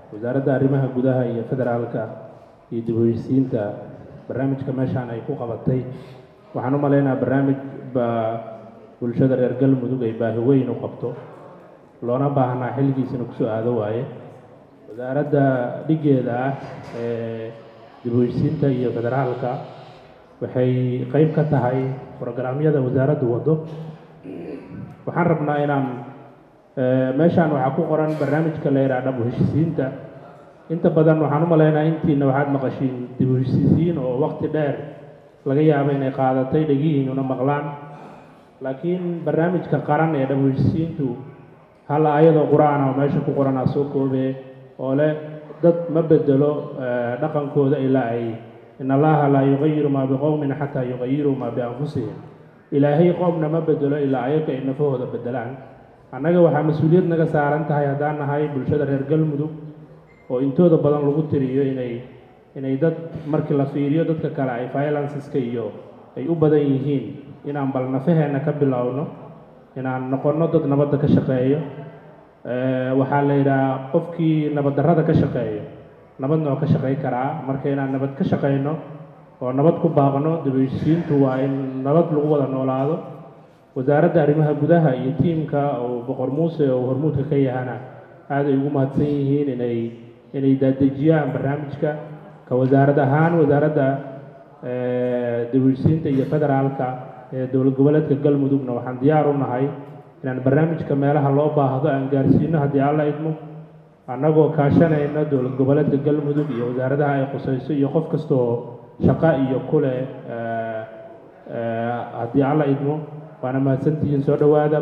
wasaaradda arrimaha gudaha iyo federaalka iyo dib u heysiinta barnaamijka meeshaan ay ku qabatay waxaan u maleynayaa barnaamij baa bulshada reer galmudug ay baahi weyn u qabto loona baahnaa xilligiisina kusoo aado waaye wasaaradda dhigeeda ah ee dib u heysiinta iyo federaalka waxay qeyb ka tahay programyada wasaaraddu waddo waxaan rabnaa inaan meeshaan waxaa ku qoran barnaamijka la yidhaha dhab u heshisiinta inta badan waxaan u maleynayaa intiina waxaad maqashiin dib u heshisiin oo waqti dheer laga yaabo inay qaadatay dhegihiinuna maqlaan laakiin barnaamijka qaran ee dhab u heshisiintu hal ayadoo qur-aan oo meesha ku qoranaa soo koobee oo leh dad ma bedelo dhaqankooda ilaa ay in allaha laa yuqayiru maa biqowmin xataa yuqayiruu maa bianfusihim ilaahay qoomna ma bedelo ilaa ayaga ay nafahooda bedelaan annaga waxaa mas-uuliyad naga saaran tahay haddaan nahay bulshada reer galmudug oo intooda badan lagu tiriyo inay inay dad markii la fiiriyo dadka kale ay violenceska iyo ay u badan yihiin inaan bal nafaheenna ka bilowno inaan noqonno dad nabadda ka shaqeeyo waxaa la yidhaha qofkii nabaddarrada ka shaqeeyo nabadna oo ka shaqey karaa marka inaan nabad ka shaqeyno oo nabad ku baaqno dibheshisiintu waa in nabad lagu wada noolaado wasaaradda arrimaha gudaha iyo tiimka oo boqor muuse oo hormuudka ka yahana aad ay ugu mahadsan yihiin inay inay daadejiyaan barnaamijka ka wasaarad ahaan wasaaradda dibheshisiinta iyo federaalka ee dowlad goboleedka galmudugna waxaan diyaar u nahay inaan barnaamijka meelaha loo baahdo aan gaarsiino haddii alla idmo annagoo kaashanayna dowlad goboleedka galmudug iyo wasaaradaha ay khusayso iyo qof kasta oo shaqo iyo kule haddii alla idmo waana mahadsantihiin soo dhowaada